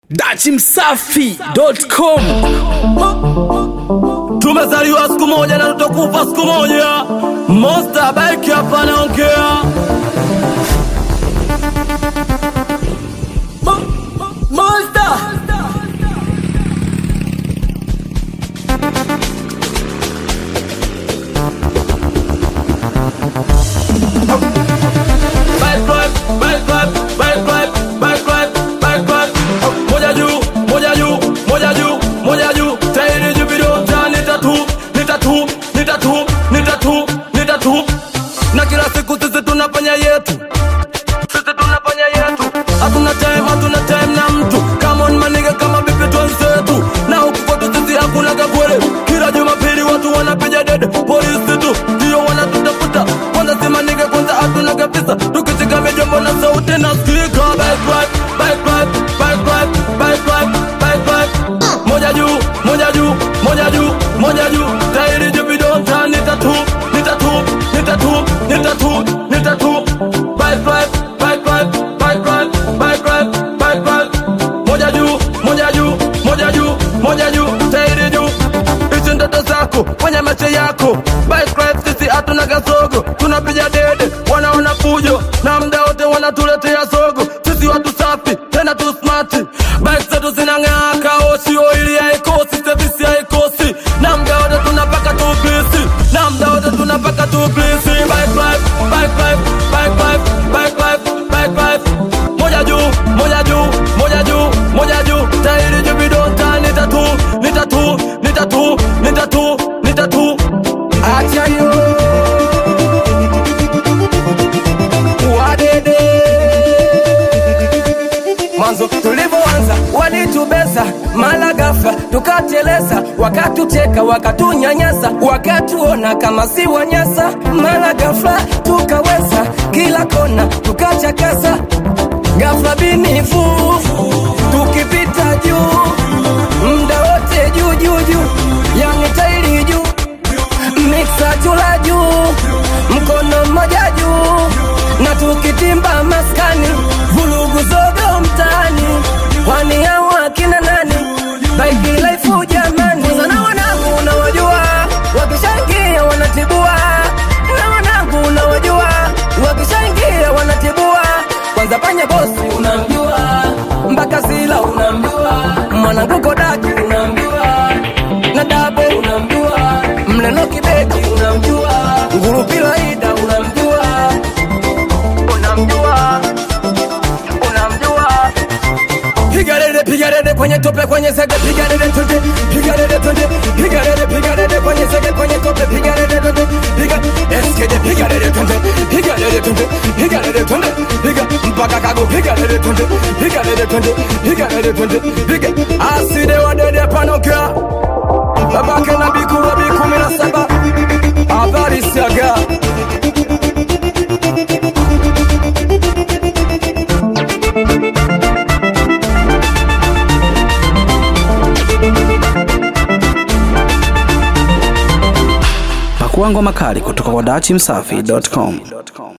dachimsafi.com Tumezaliwa siku moja na tutakufa siku moja. Monster bike hapa naongea. Mo- mo- Monster. Bike drive, bike drive, bike drive, bike drive, bike drive. Moja juu, moja juu, moja juu, moja juu. Tairi juu vidonda ni tatu, ni tatu, ni tatu, ni tatu, ni tatu. Na kila siku sisi tunafanya yetu. Sisi tunafanya yetu. Hatuna time, hatuna time na mtu. Come on maniga kama vipi twenzetu. Na huku kwetu sisi hakuna kabwele. Kila Jumapili watu wanapiga dede. Polisi tu ndio wanatutafuta. Kwanza si maniga kwanza hatuna kabisa. Tukishika mijombo na sauti na skika. Bike ride, bike ride, bike ride, bike ride, bike ride. Moja juu, moja juu, moja juu, moja juu. Tairi juu vidonda ni tatu, ni tatu, ni tatu, ni tatu, ni tatu. Bike ride, bike ride, bike ride, bike ride, bike ride. Moja juu, moja juu, moja juu, moja juu. Tairi juu. Hizi ndoto zako kwenye macho yako. Bike ride sisi hatuna kasogo. Tunapiga dede, wanaona fujo na mda wote wanatuletea sogo. Sisi watu safi tena tu smart. Bike zetu zinang'aa kaoshi, oili haikosi, service haikosi. Na mda wote tunapaka tu blisi, na mda wote tunapaka tu blisi. Bike ride, bike ride, bike ride, bike ride, bike ride. Moja juu, moja juu, moja juu, moja juu. Tairi juu vidonda ni tatu, ni tatu, ni tatu, ni tatu, ni tatu. Acha yo wadede mwanzo tulivyoanza walitubeza mala ghafla tukateleza wakatucheka wakatunyanyasa wakatuona kama si wanyasa mala ghafla tukaweza kila kona tukachakaza ghafla binifu tukipita juu mda wote juu juu juu yani tairi juu miksa chula juu mkono mmoja juu na tukitimba maskani vulugu zogo mtaani kwani hao akina nani baiki laifu jamani sana wanangu unawajua wakishangia wanatibua na wanangu unawajua wakishangia wanatibua kwanza panya bosi unamjua mpaka sila unamjua mwanangu kodaki unamjua na dabe unamjua mleno kibeki unamjua ngurupila ida unamjua unamjua unamjua piga dede, piga dede kwenye tope, kwenye sege, piga dede twende, piga dede twende, piga dede, piga dede kwenye sege, kwenye tope, piga dede twende, piga eskede, piga dede twende, piga dede twende, piga dede twende, piga mpaka kago, piga dede twende, piga dede twende, piga dede twende, piga aside wa dede panokea babake na biku wa biku kumi na saba habari siaga pakua ngoma kali kutoka kwa dachimsafi.com